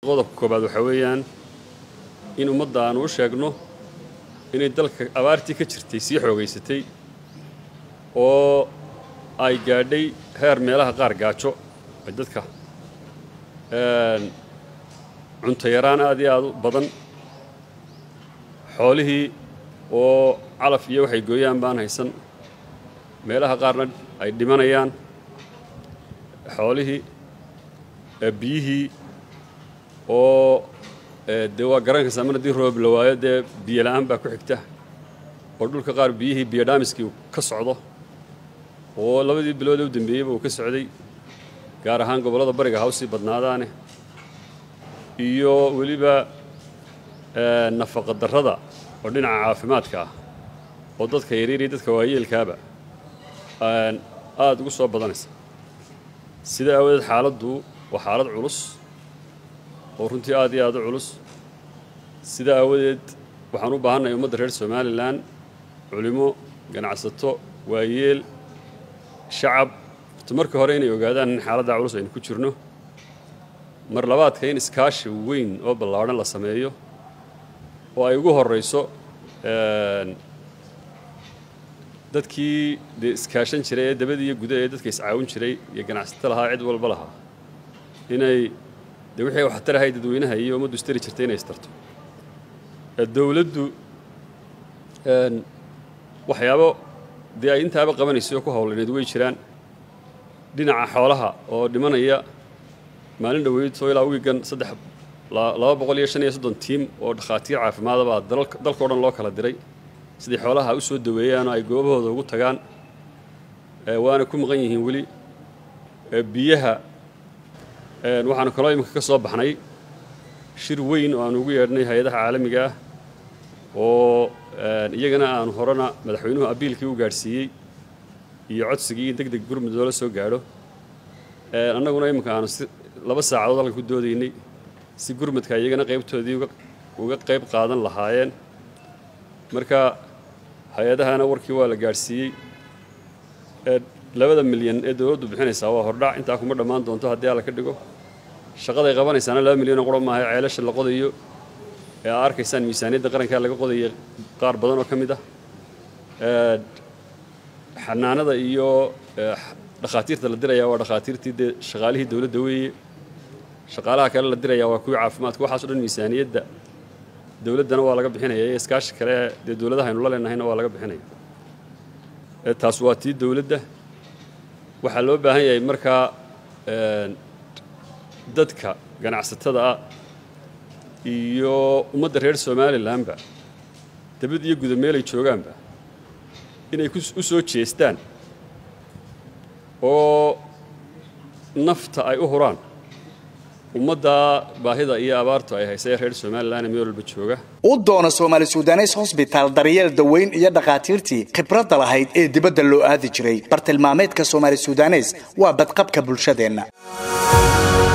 qodobka koobaad waxaa weeyaan in ummadda aanu u sheegno inay dalka abaartii ka jirtay sii xoogaysatay oo ay gaadhay heer meelaha qaar gaajo ay dadka cunto yaraan aad iyo aad u badan xoolihii oo calaf iyo waxay gooyaan baan haysan meelaha qaarna ay dhimanayaan xoolihii biyihii oo dee waa garankaysaa mar haddii roob la waayo dee biyo la'aan baa ku xigta oo dhulka qaar biyihii biyo dhaamiskii uu ka socdo oo labadii bilood ee u dambeeyeyba uu ka socday gaar ahaan gobollada bariga hawsii badnaadaane iyo weliba nafaqa darrada oo dhinaca caafimaadka ah oo dadka yaryar iyo dadka waayeelkaaba aada ugu soo badanaysa sida aawadeed xaaladdu waa xaalad culus oo runtii aad iyo aad u culus sida aawadeed waxaan u baahannahay ummadda reer somalilan culimo ganacsato waayeel shacab horta marka hore inay ogaadaan in xaaladda culus aynu ku jirno mar labaadka in iskaashi weyn oo ballaadhan la sameeyo oo ay ugu horrayso dadkii dee iskaashan jiray ee dabadii iyo guda ee dadka iscaawin jiray iyo ganacsato lahaa cid walba lahaa inay dee wixii waxtarahay dadweynaha iyo ummaddu istari jirtay inay istarto dowladdu waxyaabo dee ay intaaba qabanayso oo ku howlaneed way jiraan dhinaca xoolaha oo dhimanaya maalin dhoweydoo ilaa wiigan saddex laba boqol iyo shan iyo soddon tiim oo dhakhaatiir caafimaadabaa dalkao dhan loo kala diray siday xoolaha u soo daweeyaan oo ay goobahooda ugu tagaan waana ku maqan yihiin weli biyaha waxaanu kaloo iminka ka soo baxnay shir weyn oo aanu ugu yeedhnay hay-adaha caalamiga ah oo iyagana aanu horena madaxweynuhu abiilkii u gaadhsiiyey iyo codsigii in deg deg gurmud loola soo gaadho annaguna iminka aanu si laba saacadood halka ku doodaynay si gurmudka iyagana qaybtoodii uga qayb qaadan lahaayeen marka hay-adahana warkii waa la gaadhsiiyey labada milyan ee dowladdu bixinaysaa waa hordhac intaa kuma dhammaan doonto haddii alla ka dhigo shaqaday qabanaysaana laba milyan oo qura maaha ceelasha la qodayo ee aa arkaysaan miisaaniyadda qarankaa laga qodaya qaar badan oo ka mid ah xanaanada iyo dhakhaatiirta la dirayaa waa dhakhaatiirtii dee shaqaalihii dowladda weeye shaqaalaha kale la dirayaa waa kuwii caafimaadka waxaaso dhan miisaaniyadda dowladdana waa laga bixinaya iyo iskaashi kale dee dowladaha aynu la leenahayna waa laga bixinaya taas waa tii dowladda waxaa loo baahan yahay markaa dadka ganacsatada ah iyo ummadda reer somalilanba dabad iyo guda meelay joogaanba inay u soo jeestaan oo nafta ay u huraan ummadda baahida iyo abaartu ay haysa ee reer somalilan meel walba jooga u doona soomaali sudanes hosbitaal daryeel daweyn iyo dhakhaatiirtii khibradda lahayd ee dibadda loo aadi jiray bartilmaameedka soomaali sudanes waa badqabka bulshadeenna